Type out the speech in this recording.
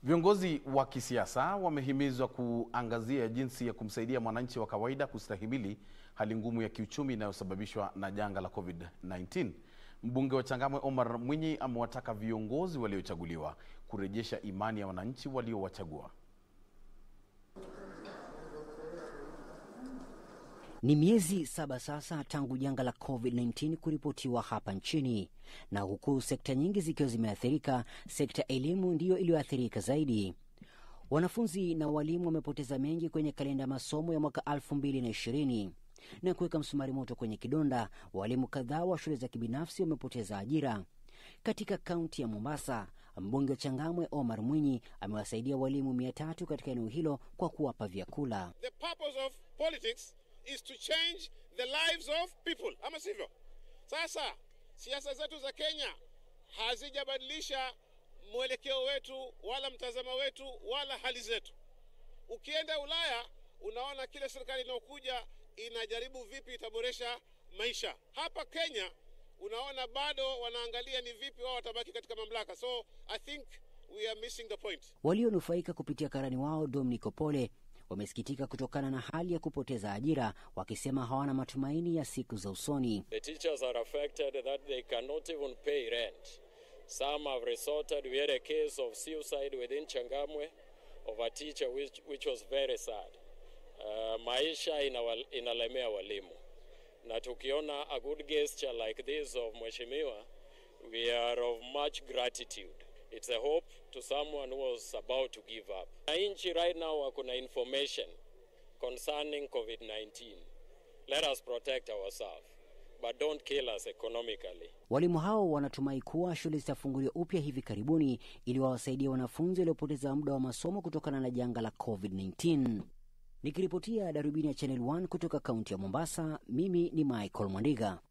Viongozi wa kisiasa wamehimizwa kuangazia jinsi ya kumsaidia mwananchi wa kawaida kustahimili hali ngumu ya kiuchumi inayosababishwa na janga la COVID-19. Mbunge wa Changamwe Omar Mwinyi amewataka viongozi waliochaguliwa kurejesha imani ya wananchi waliowachagua. Ni miezi saba sasa tangu janga la COVID-19 kuripotiwa hapa nchini, na huku sekta nyingi zikiwa zimeathirika, sekta elimu ndiyo iliyoathirika zaidi. Wanafunzi na walimu wamepoteza mengi kwenye kalenda ya masomo ya mwaka 2020 na kuweka msumari moto kwenye kidonda. Walimu kadhaa wa shule za kibinafsi wamepoteza ajira. Katika kaunti ya Mombasa, mbunge wa Changamwe Omar Mwinyi amewasaidia walimu mia tatu katika eneo hilo kwa kuwapa vyakula. The purpose of politics is to change the lives of people, ama sivyo? Sasa siasa zetu za Kenya hazijabadilisha mwelekeo wetu wala mtazamo wetu wala hali zetu. Ukienda Ulaya unaona kile serikali inayokuja inajaribu vipi itaboresha maisha. Hapa Kenya unaona bado wanaangalia ni vipi wao watabaki katika mamlaka. So I think we are missing the point. Walionufaika kupitia karani wao Dominic Opole wamesikitika kutokana na hali ya kupoteza ajira, wakisema hawana matumaini ya siku za usoni. The teachers are affected that they cannot even pay rent. Some have resorted. We had a case of suicide within Changamwe of a teacher which, which was very sad. Uh, maisha inawal, inalemea walimu na tukiona a good gesture like this of mheshimiwa we are of much gratitude it's a hope to someone who was about to give up nchi right now wako na information concerning covid-19 let us protect ourselves but don't kill us economically Walimu hao wanatumai kuwa shule zitafunguliwa upya hivi karibuni ili wawasaidie wanafunzi waliopoteza muda wa masomo kutokana na janga la COVID-19. Nikiripotia darubini ya Channel 1 kutoka kaunti ya Mombasa, mimi ni Michael Mwandiga.